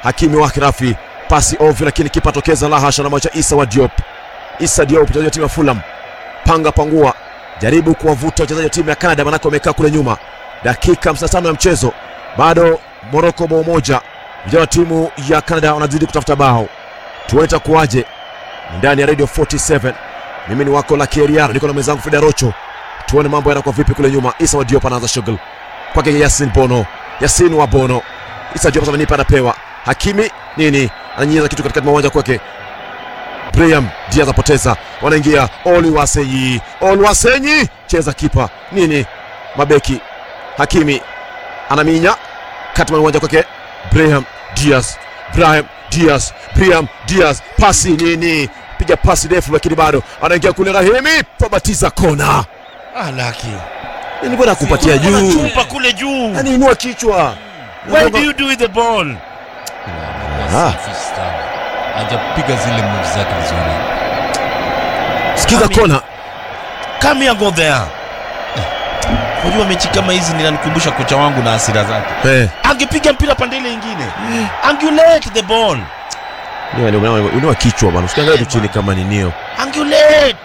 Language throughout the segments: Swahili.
Hakimi wake Rafi, pasi ovyo, lakini kipa tokeza la hasha na macha Isa wa Diop. Isa Diop mchezaji wa timu ya Fulham, panga pangua, jaribu kuwavuta wachezaji wa timu ya Canada, manake wamekaa kule nyuma. Dakika 55 ya mchezo, bado Morocco bao moja. Vijana wa timu ya Canada wanazidi kutafuta bao, tuone itakuwaje ndani ya Radio 47. Mimi ni wako la Keriara, niko na mwenzangu Frida Rocho, tuone mambo yanakuwa vipi kule nyuma. Isa wa Diop anaanza shughuli kwake Yasin Bono, Yasin wa Bono, Isa Diop sasa nipa anapewa Hakimi nini, ananyinyiza kitu katikati mwa uwanja kwake Brian Diaz apoteza, wanaingia Oluwaseyi, Oluwaseyi cheza kipa nini, mabeki Hakimi anaminya kati mwa uwanja kwake Brahim Diaz, Brahim Diaz, Brahim Diaz, pasi nini, piga pasi ndefu, lakini bado anaingia kule. Rahimi pabatiza kona, Ah, laki. nini bwana kupatia Kuna juu, chupa kule juu. yani inua kichwa Why do you do with the ball? Ah. Selfish sana. Hajapiga zile moves zake vizuri. sikiza Ami- kona Come here, go there. Unajua mechi kama hizi ninanikumbusha kocha wangu na hasira zake. eh, Angepiga mpira pande ile nyingine. Angulate the ball. Ndio, ndio, ndio, inua kichwa bwana, usikiangalia tu chini kama ninio Angulate.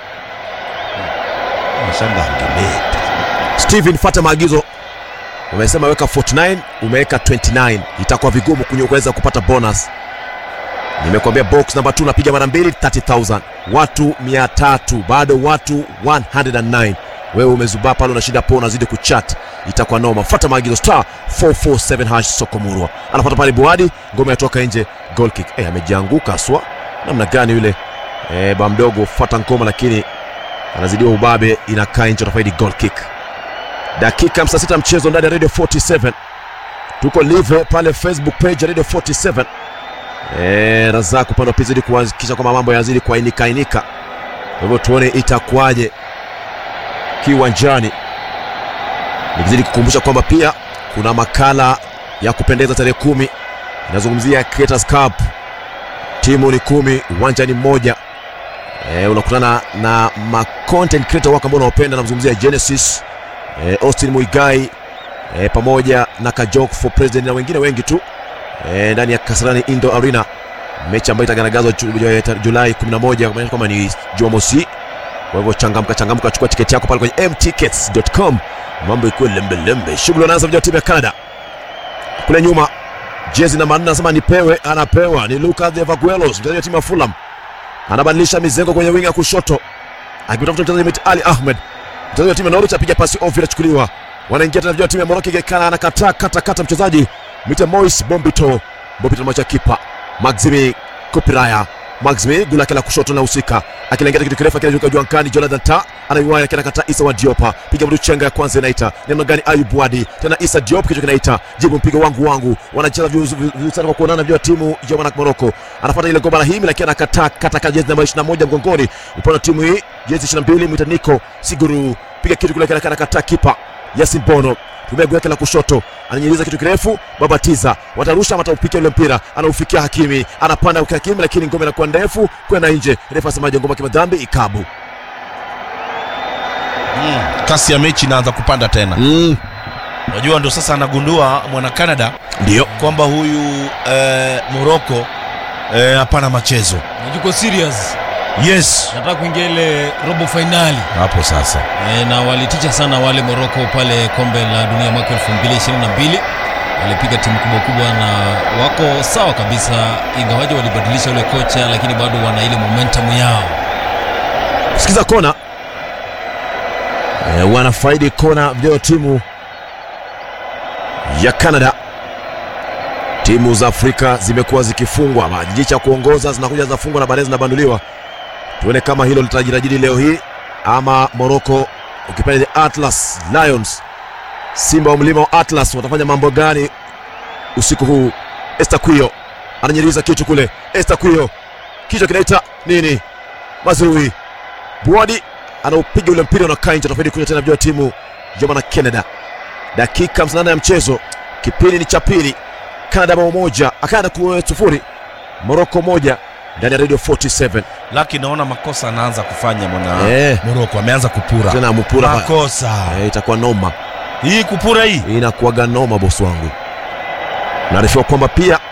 Mashamba angulate. Steven, fata maagizo. Umesema weka 49, umeweka 29, itakuwa vigumu kunye kuweza kupata bonus. Nimekwambia box namba 2 napiga mara mbili 30000 watu 300 bado watu 109 wewe umezubaa pale unashinda po unazidi kuchat itakuwa noma fuata maagizo star 447 hash sokomurwa anapata pale buadi ngome yatoka nje goal kick eh amejianguka aswa namna gani yule eh ba mdogo fuata ngoma lakini anazidiwa ubabe inakaa nje utafaidi goal kick dakika 56 mchezo ndani ya radio 47 tuko live pale facebook page ya radio 47 Eh, Razak upande wa pili zidi kuhakikisha kwamba mambo yazidi kuainika ainika. Kwa hivyo tuone itakuwaje kiwanjani, nikizidi kukumbusha kwamba pia kuna makala ya kupendeza tarehe kumi inazungumzia Creators Cup. Timu ni kumi, uwanja ni mmoja. E, unakutana na ma content creator wako ambao unaopenda, namzungumzia Genesis e, Austin Muigai e, pamoja na Kajok for President na wengine wengi tu e, ndani ya Kasarani Indo Arena, mechi ambayo itagaragazwa ju- ju- Julai 11 kumaanisha kwamba ni Jumamosi. Kwa hivyo changamka, changamka, chukua tiketi yako pale kwenye mtickets.com, mambo ikuwe lembe lembe. Shughuli wanaanza vijana wa timu ya Canada kule nyuma, jezi namba 4 anasema nipewe, anapewa ni Lucas Evaguelos, mchezaji wa timu ya Fulham, anabadilisha mizengo kwenye winga kushoto, akimtafuta mchezaji Mehdi Ali Ahmed, mchezaji wa timu ya Norwich, apiga pasi ovyo, inachukuliwa, wanaingia tena vijana wa timu ya Morocco, Gekana anakataa kata kata mchezaji Mite Mois Bombito Bombito macha kipa Maximi Kupiraya Maximi gula kila kushoto na usika akilengeza kitu kirefu akiruka juankani Jonathan Ta anaiwaya kila kata Isa wa Diopa piga mdu chenga ya kwanza inaita namna gani Ayub Wadi tena Isa Diop kichwa kinaita jibu mpigo wangu wangu wanacheza vizuri vizuri sana kwa kuonana vya timu ya wana Morocco anafuata ile goma la himi lakini anakataa kata kata jezi namba 21 mgongoni upande wa timu hii jezi 22 mwita Nico Siguru piga kitu kule kile anakataa kipa Yasin Bono tumia guu yake la kushoto ananyeliza kitu kirefu babatiza watarusha ama ataupikia ule mpira anaufikia hakimi anapanda kwa hakimi lakini ngome inakuwa ndefu kwenda nje refa asemaje ngoma kimadhambi ikabu Mm. Kasi ya mechi inaanza kupanda tena. mm. Unajua ndo sasa anagundua mwana Canada ndio kwamba huyu eh, Morocco eh, hapana machezo. Yuko serious. Yes. Nataka kuingia ile robo finali. Hapo sasa. E, na walitisha sana wale Morocco pale kombe la dunia mwaka 2022 walipiga timu kubwa kubwa na wako sawa kabisa, ingawaje walibadilisha ule kocha, lakini bado wana ile momentum yao. sikiza kona e, wanafaidi kona vijana wa timu ya Canada. Timu za Afrika zimekuwa zikifungwa, majiji cha kuongoza zinakuja zinafungwa na baadaye zinabanduliwa. Tuone kama hilo litajirajiri leo hii ama Morocco ukipenda the Atlas Lions, Simba wa mlima wa Atlas watafanya mambo gani usiku huu? Estaquio ananyiriza kitu kule, Estaquio kichwa kinaita nini? Mazrui Buadi anaupiga ule mpira unakaa nje, tofauti kuja tena vijana wa timu ya mwana Canada. Dakika 58 ya mchezo, kipindi ni cha pili. Canada bao moja, Canada kwa sufuri, Morocco moja ndani ya Radio 47. Laki naona makosa anaanza kufanya mwana Eh, Morocco ameanza kupura. tena mpura hapa. Makosa. Eh, itakuwa noma, Hii kupura hii. inakuwaga noma bosi wangu. Naarifiwa kwamba pia